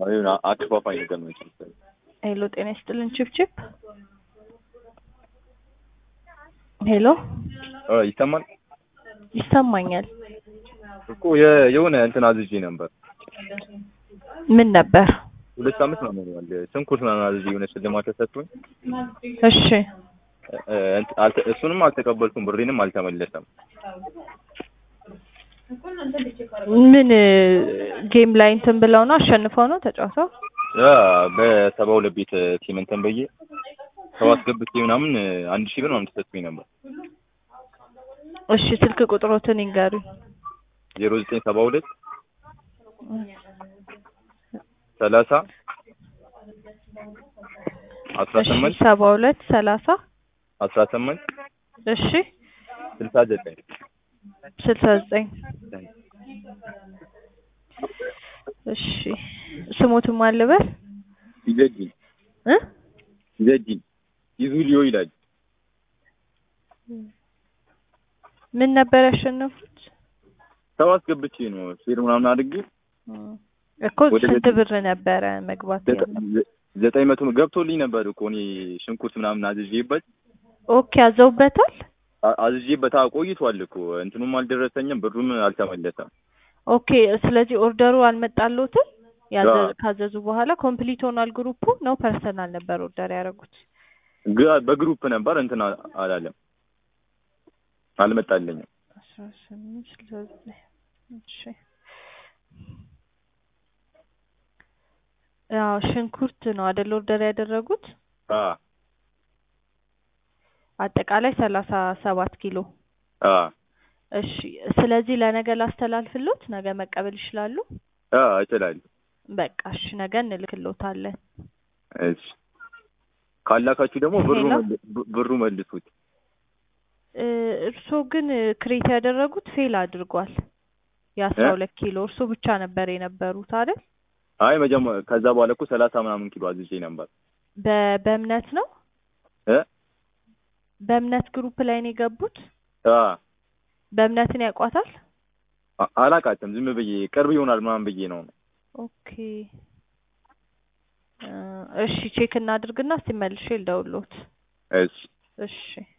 የሆነ አከፋፋይ ነገር ነው መሰለኝ። ሄሎ ጤና ይስጥልን ችፕችፕ ሄሎ አ ይሰማል ይሰማኛል እኮ የ- የሆነ እንትን አዝዤ ነበር ምን ነበር ሁለት ሳምንት ነው ሆኗል። ሽንኩርት ምናምን አዝዤ የሆነ ሽልማት ተሰጥቶኝ እሺ እ፣ እንት- አልተ- እሱንም አልተቀበልኩም፣ ብሬንም አልተመለሰም። ምን ጌም ላይ እንትን ብለው ነው አሸንፈው ነው ተጫውተው ያ በሰባ ሁለት ቤት ቲም እንትን ብዬ ሰው አስገብቼ ምናምን አንድ ሺህ ብር ምናምን ተሰጥቶኝ ነበር። እሺ ስልክ ቁጥሮትን ይንገሩኝ ዜሮ ዘጠኝ ሰባ ሁለት ሰላሳ አስራ እሺ ስምንት ሰባ ሁለት ሰላሳ አስራ ስምንት እሺ ስልሳ ዘጠኝ ስልሳ ዘጠኝ እሺ ስሙትን ማን ልበል ይዘጂን እ ይዘጂን ይዙሊዮ ይላል። ምን ነበር ያሸነፉት ሰው አስገብቼ ነው ሼር ምናምን አድርጌ እኮ ወደ ስንት ቤት- ብር ነበረ መግባት ዘጠ- ያለው ዘ- ዘጠኝ መቶ ገብቶልኝ ነበር እኮ እኔ ሽንኩርት ምናምን አዝዤበት ኦኬ አዘውበታል አ- አዝዤበት አዎ፣ ቆይቷል እኮ እንትኑም አልደረሰኝም፣ ብሩም አልተመለሰም። ኦኬ ስለዚህ ኦርደሩ አልመጣልዎትም ያዘ- አዎ። ካዘዙ በኋላ ኮምፕሊት ሆኗል ግሩፑ ነው ፐርሰናል ነበር ኦርደር ያደረጉት ግ- በግሩፕ ነበር እንትን አ- አላለም፣ አልመጣልኝም። አስራ ስምንት ስልሳ ዘጠኝ እሺ ያው ሽንኩርት ነው አይደል ኦርደር ያደረጉት አ አጠቃላይ ሰላሳ ሰባት ኪሎ አ እሺ ስለዚህ ለነገ ላስተላልፍሎት ነገ መቀበል ይችላሉ አ እችላለሁ። በቃ እሺ ነገ እንልክሎታለን እሺ ካላካችሁ ደግሞ ብሩ ሄሎ? መል- ብ- ብሩ መልሱት። እ እርስዎ ግን ክሬት ያደረጉት ፌል አድርጓል የአስራ እ? ሁለት ኪሎ እርስዎ ብቻ ነበር የነበሩት አይደል አይ መጀመ- ከዛ በኋላ እኮ ሰላሳ ምናምን ኪሎ አዝዤ ነበር። በ በእምነት ነው እ በእምነት ግሩፕ ላይ ነው የገቡት አ በእምነትን ያውቋታል አ- አላቃትም ዝም ብዬ ቅርብ ይሆናል ምናምን ብዬ ነው። ኦኬ እ እሺ ቼክ እናድርግና እስቲ መልሼ ልደውልዎት እሺ እሺ